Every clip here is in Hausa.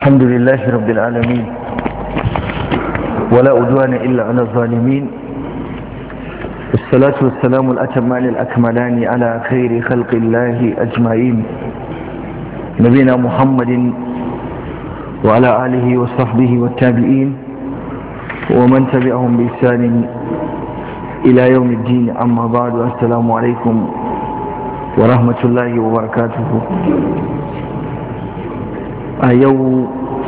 الحمد لله رب العالمين ولا أدوان إلا على الظالمين الصلاة والسلام الأتمان الأكملان على خير خلق الله أجمعين نبينا محمد وعلى آله وصحبه والتابعين ومن تبعهم بإحسان إلى يوم الدين أما بعد السلام عليكم ورحمة الله وبركاته a yau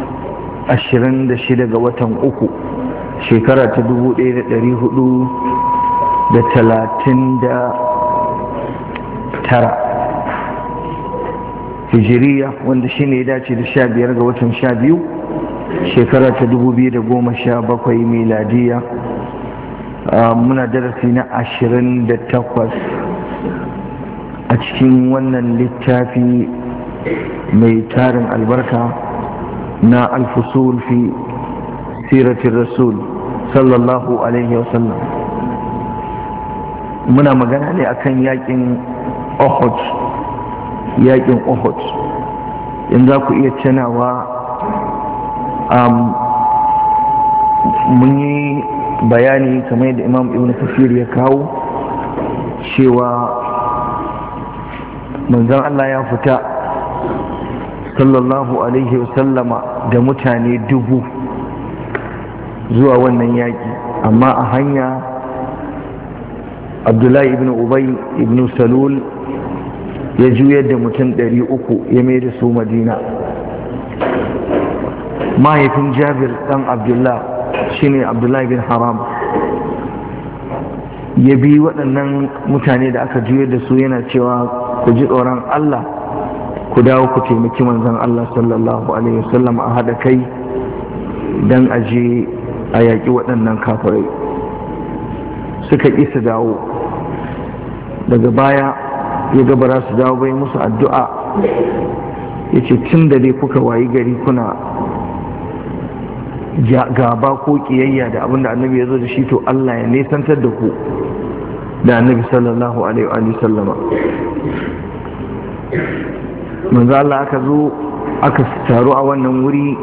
26 ga watan uku shekara ta 1439 hijiriya wanda shi ne ya dace da 15 ga watan 12 shekara ta 2017 miladiya muna darasi na 28 a cikin wannan littafi mai tarin albarka na alfusul fi siratin rasul sallallahu alaihi wasallam muna magana ne akan yakin ohot yakin ohot in za ku iya canawa mun yi bayani kamar da imam ibn kafir ya kawo cewa manzon Allah ya fita sallallahu alaihi wasallama da mutane dubu zuwa wannan yaƙi amma a hanya abdullahi ibn ubay ibn salul ya juyar da mutum ɗari uku ya mai da su madina mahaifin jabir ɗan abdullah shine abdullahi bin haram ya bi waɗannan mutane da aka juyar da su yana cewa ku ji tsoron allah ku dawo ku taimaki manzon Allah sallallahu alaihi wasallam a haɗa kai don aje a yaƙi waɗannan kafirai suka ƙi su dawo daga baya ya gabara su dawo bai musu addu'a ya ce tun da dai kuka wayi gari kuna gaba ko ƙiyayya da abin da annabi ya zo da shi to Allah ya nesantar da ku da annabi sallallahu alaihi wa sallama manzo Allah aka zo aka taru a wannan wuri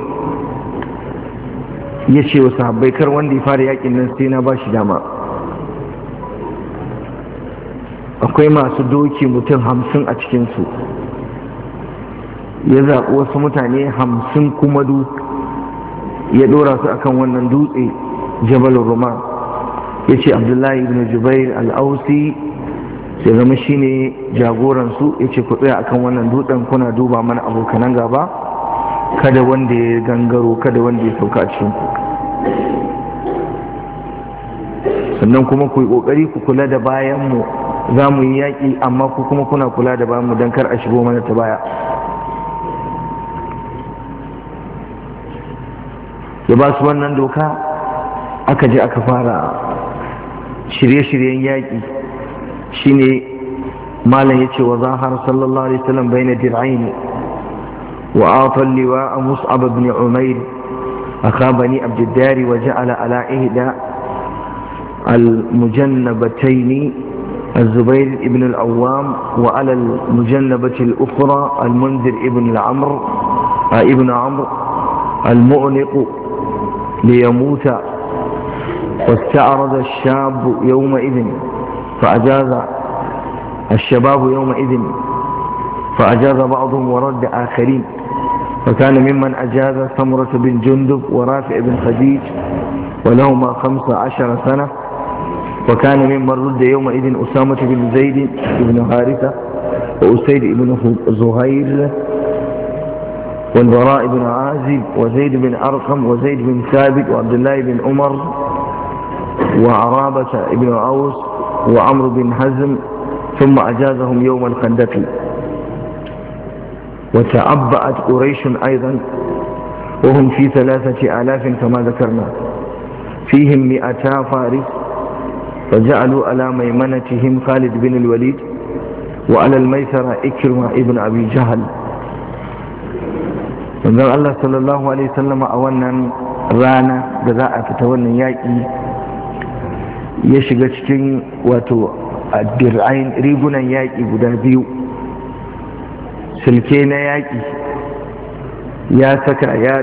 ya ce wa sahabbai kar wanda ya fara yakin nan sai na ba shi dama akwai masu doki mutum hamsin a cikinsu ya zaɓi wasu mutane hamsin kuma du ya ɗora su akan wannan dutse jabal roman ya ce abdullahi ibn jubair al-ausi ya zama shine jagoransu ya ce ku tsaya akan wannan dutsen kuna duba mana abokanan gaba kada wanda ya gangaro kada wanda ya sauka a cikinku sannan kuma ku yi kokari ku kula da bayanmu za mu yi yaƙi amma ku kuma kuna kula da bayanmu don kar a shigo mana ta baya ya ba su wannan doka aka je aka fara shirye-shiryen yaƙi shine malam yace wa zahar sallallahu alaihi wasallam baina dir'ain wa ata liwa mus'ab ibn umair akha bani abd ad-dar wa ja'ala ala ihda المجنبتين الزبير ابن العوام وعلى المجنبة الأخرى المنذر ابن العمر ابن عمرو المؤنق ليموت واستعرض الشاب يومئذ فأجاز الشباب يومئذ فأجاز بعضهم ورد آخرين فكان ممن أجاز ثمرة بن جندب ورافع بن خديج ولهما خمس عشر سنة وكان ممن رد يومئذ أسامة بن زيد بن هارثة وأسيد بن زهير والبراء بن عازب وزيد بن أرقم وزيد بن ثابت وعبد الله بن عمر وعرابة بن عوس وعمرو بن حزم ثم أجازهم يوم الخندق وتعبأت قريش أيضا وهم في ثلاثة آلاف كما ذكرنا فيهم مئتا فارس فجعلوا على ميمنتهم خالد بن الوليد وعلى الميسرة إكرمة ابن أبي جهل manzon Allah sallallahu alaihi wasallam a wannan rana da za a fita wannan yaƙi ya shiga cikin wato dir'ain rigunan yaƙi guda biyu silke na yaƙi ya saka ya